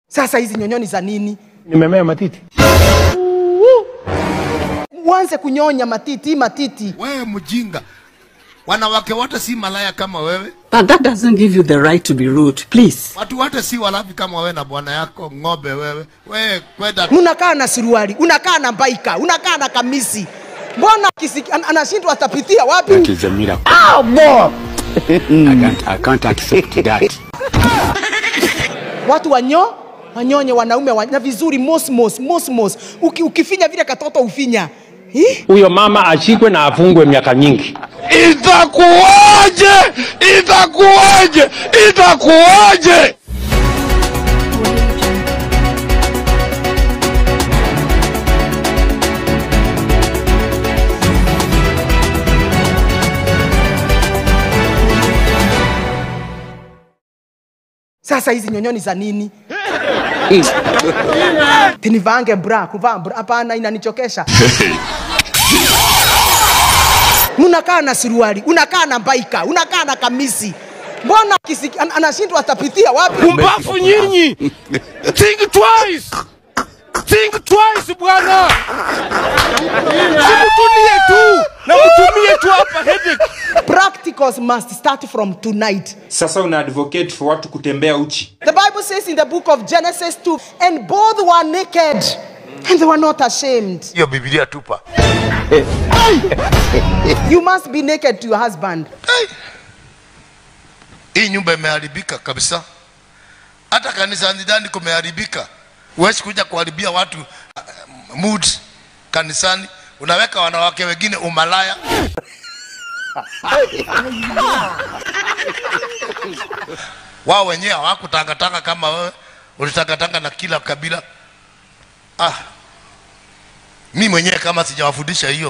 Sasa hizi nyonyoni za nini? Nimemea matiti. Uanze kunyonya matiti, hii matiti. wewe mjinga wanawake wote si malaya kama wewe But that doesn't give you the right to be rude. Please. watu wote si walafi kama wewe na bwana yako ng'ombe wewe wewe kwenda Unakaa na suruali, unakaa na baika, unakaa na kamisi. Mbona kisiki, an, anashindwa atapitia wapi? is a miracle. Oh, boy! I, can't, I can't accept that. Watu wanyo wanyonye wanaume wa, na vizuri mosmos mosmos. Uki, ukifinya vile katoto ufinya Hi? Huyo mama ashikwe na afungwe miaka nyingi. itakuwaje itakuwaje itakuwaje Sasa hizi nyonyoni za nini? Tinivange bra, kuvaa bra, hapana, inanichokesha. Unakaa na suruali, unakaa na baika, unakaa na kamisi. Mbona kisiki, an, anashindwa atapitia wapi? Pumbafu nyinyi! Think twice! Think twice bwana! Simutulie tu na mtumie tu hapa headache. Practicals must start from tonight. sasa una advocate for watu kutembea uchi The Bible says in the book of Genesis 2, and both were naked, and they were not ashamed. hiyo bibilia tupa You must be naked to your husband. hii nyumba imeharibika kabisa hata kanisani ndani kumeharibika huwezi kuja kuharibia watu uh, mood kanisani unaweka wanawake wengine umalaya wao wenyewe hawakutangatanga kama wewe ulitangatanga na kila kabila ah mi mwenyewe kama sijawafundisha hiyo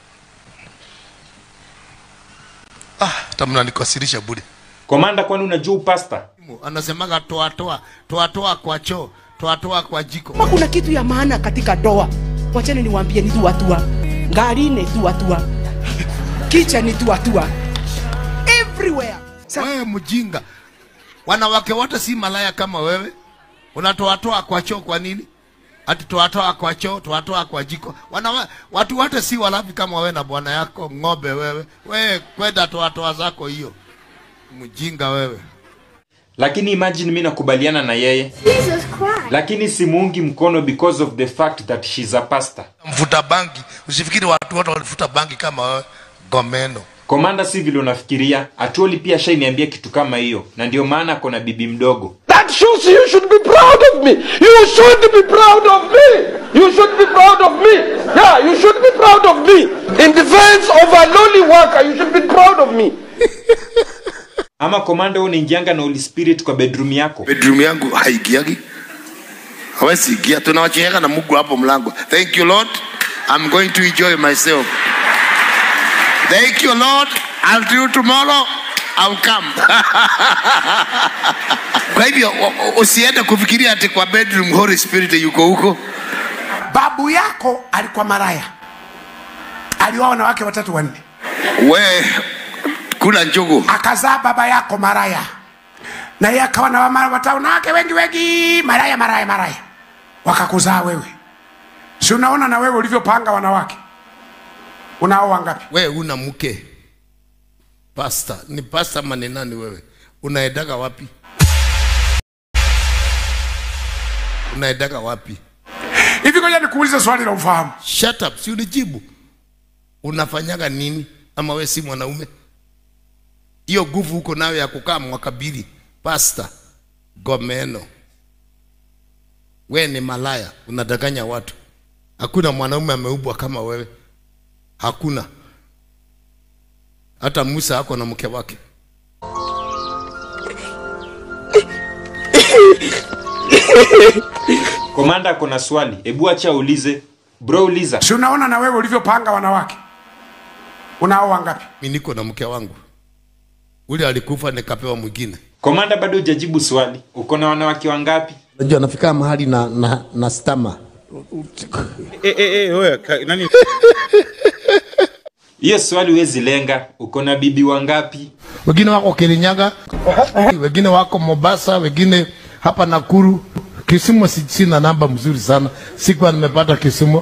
ah hata mnanikasirisha bure komanda kwani unajua upasta anasemaga toa toa toa toa kwa choo toa toa kwa jiko Kama kuna kitu ya maana katika doa, wacheni niwaambie ni tuatua, ngari ni tuatua, kicha ni tuatua, everywhere. Sa- wewe mjinga wanawake wote si malaya kama wewe unatoatoa kwa choo kwa nini ati toatoa kwa choo toatoa kwa jiko Wanawa, watu wote si walafi kama wewe na bwana yako ng'ombe wewe wewe kwenda toatoa zako hiyo mjinga wewe lakini imagine mi nakubaliana na yeye lakini simuungi mkono because of the fact that she's a pastor mvuta bangi usifikiri watu wote walifuta bangi kama wewe gomeno komanda si vile unafikiria atuoli pia shainiambia kitu kama hiyo na ndio maana ako na bibi mdogo That shows you should be proud of me. You should be proud of me. You should be proud of me. Yeah, you should be proud of me. In defense of a lowly worker, you should be proud of me. ama komanda wewe unaingianga na holy spirit kwa bedroom yako bedroom yangu haigiagi hawezi ingia tunawacheeka na mungu hapo mlango thank you lord i'm going to enjoy myself thank you lord i'll do tomorrow I'll come. kwa hivyo u- u- usiende kufikiria ati kwa bedroom holy spirit yuko huko babu yako alikuwa maraya alioa wanawake watatu wanne we kula njugu akazaa baba yako maraya na yeye akawa na wama- wata- wanawake wengi wengi maraya maraya maraya wakakuzaa wewe si unaona na wewe ulivyopanga wanawake unao wangapi we una mke pasta ni pasta ama ni nani wewe unaendaga wapi unaendaga wapi hivi ngoja nikuulize swali la ufahamu shut up si unijibu unafanyaga nini ama we si mwanaume hiyo nguvu huko nayo ya kukaa mwaka mbili pasta gomeno we ni malaya unadanganya watu hakuna mwanaume ameubwa kama wewe hakuna hata musa ako na mke wake komanda ako na swali hebu acha aulize bro uliza si unaona na wewe ulivyopanga wanawake unao wangapi mi niko na mke wangu ule alikufa nikapewa mwingine komanda bado hujajibu swali uko na wanawake wangapi Unajua nafika mahali na, na, na stama hiyo swali huwezi lenga uko na bibi wangapi wengine wako Kirinyaga, wengine wako Mombasa, wengine hapa Nakuru, Kisumu si- sina namba mzuri sana, sikuwa nimepata Kisumu.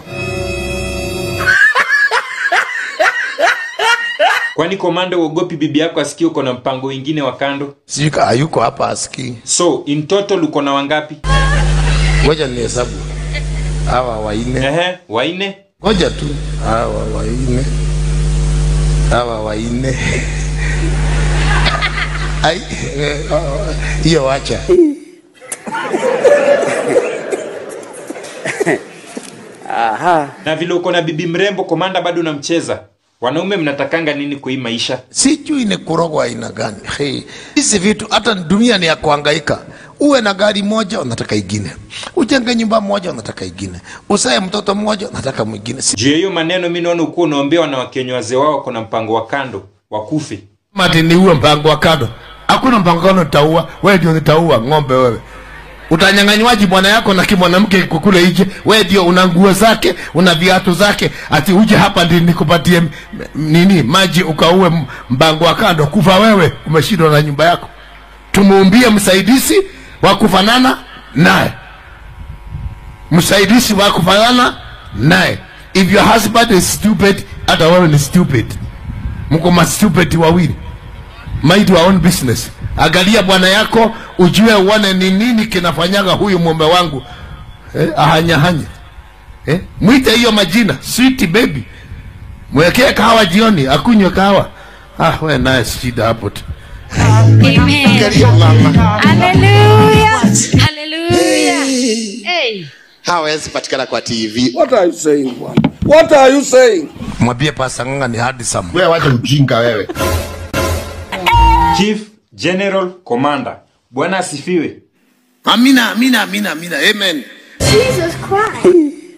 kwani komanda uogopi bibi yako asikie uko na mpango wengine wa kando Sijui ka- hayuko hapa asikii. so in total uko na wangapi Ngoja nihesabu hawa waine, Ehe, waine ngoja tu hawa waine, hawa waine. Ai, eh, oh, hiyo wacha. na vile uko na bibi mrembo komanda bado unamcheza wanaume mnatakanga nini kwa hii maisha sijui ni kurogwa aina gani. Hey, hizi vitu hata dunia ni ya kuhangaika. Uwe na gari moja unataka ingine, ujenge nyumba moja unataka ingine, usae mtoto mmoja unataka mwingine. Si- juu ya hiyo maneno mi naona ukuwa unaombewa na wakenye wazee wao wako na mpango wa kando wakufe Mati ni uwe mpango wa kando, hakuna mpango wa kando nitaua wewe, ndio nitaua ng'ombe wewe. Utanyang'anywaji bwana yako na kimwanamke kukule nje, wewe ndio una nguo zake, una viatu zake, ati uje hapa ndi nikupatie m- m- nini maji ukaue m- mpango wa kando, kufa wewe, umeshindwa na nyumba yako. Tumuumbie msaidizi wa kufanana naye, msaidizi wa kufanana naye. If your husband is stupid, hata wewe ni stupid mko ma stupid wawili mind your own business angalia bwana yako ujue uone ni nini kinafanyaga huyu mume wangu eh, ahanyahanya eh, mwite hiyo majina sweet baby mwekee kahawa jioni akunywe kahawa ah, we naye shida hapo tu Angalia mama hawezi patikana kwa TV. What are you saying, bwana? What are you saying? mwambie pasa nganga ni handsome wewe wacha ujinga wewe chief general commander bwana asifiwe amina amina amina amina amen Jesus Christ.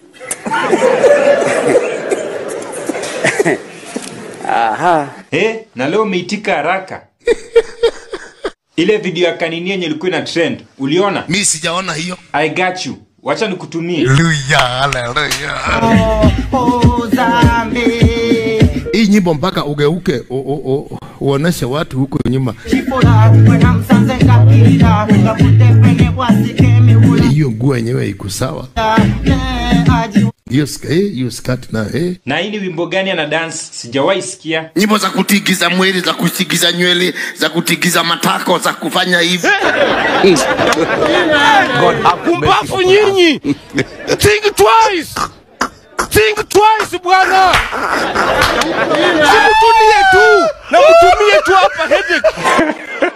eh, na leo umeitika haraka ile video ya kanini yenye ilikuwa ina trend uliona mi sijaona hiyo i got you wacha nikutumie Hallelujah, hallelujah. hii nyimbo mpaka ugeuke u- u- u- uoneshe watu huko nyuma hiyo nguo yenyewe iko sawa hiyo sk- eh, hiyo skirt na eh. na hii ni wimbo gani ana dance sijawahi sikia nyimbo za kutigiza mwili za kutigiza nywele za kutigiza matako za kufanya hivi Pumbafu nyinyi! Think twice! Think twice bwana! Simutulie tu na mtumie tu hapa headache.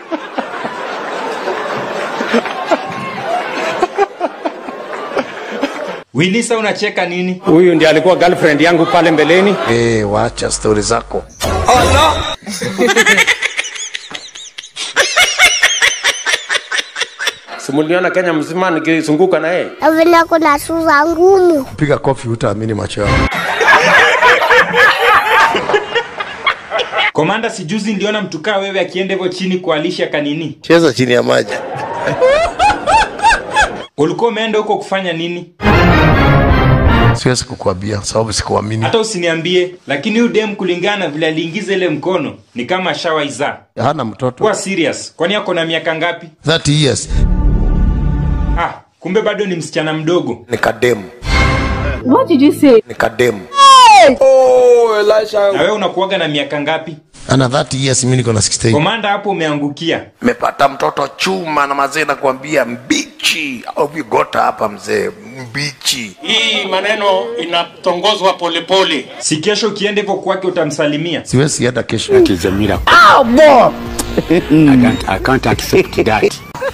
wilisa unacheka nini Huyu ndiye alikuwa girlfriend yangu pale mbeleni. eh, wacha stori zako Simuliona Kenya mzima nikizunguka na yeye. Vile kuna sura ngumu. piga kofi utaamini macho yako komanda sijuzi niliona mtukaa wewe akienda hivyo chini kualisha kanini cheza chini ya maji ulikuwa umeenda huko kufanya nini siwezi kukuambia sababu sikuamini hata usiniambie lakini huyu dem kulingana na vile aliingiza ile mkono ni kama shawaizaa hana mtoto kuwa serious kwani ako na miaka ngapi 30 years ah kumbe bado ni msichana mdogo ni kademu What did you say? ni kademu Oh, Elisha. na wewe unakuaga na miaka ngapi ana 30 years mimi niko na 16 komanda hapo umeangukia mepata mtoto chuma na mazee nakwambia mbichi au vigota hapa mzee mbichi Hii maneno inatongozwa polepole. si kesho ukienda hivyo kwake utamsalimia siwezi hata kesho It is a miracle. Oh, boy. I can't, I can't accept that.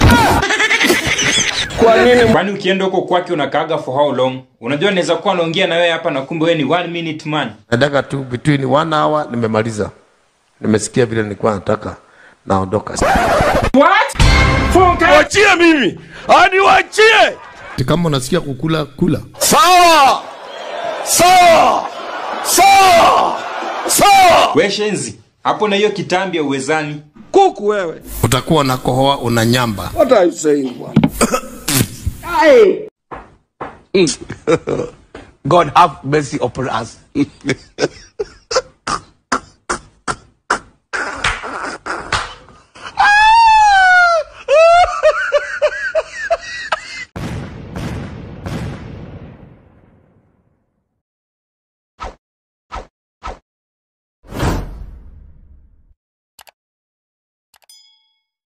kwani ukienda huko kwake unakaaga for how long unajua naweza kuwa naongea na wewe hapa na kumbe wewe ni one minute man nataka tu between one hour nimemaliza nimesikia vile nilikuwa nataka naondoka Wachie mimi. Hadi wachie. kama unasikia kukula kula Sawa. Sawa. Sawa. Sawa. we shenzi hapo na hiyo kitambi ya uwezani Kuku wewe. utakuwa unakohoa una nyamba What are you saying, bwana? God have mercy upon us.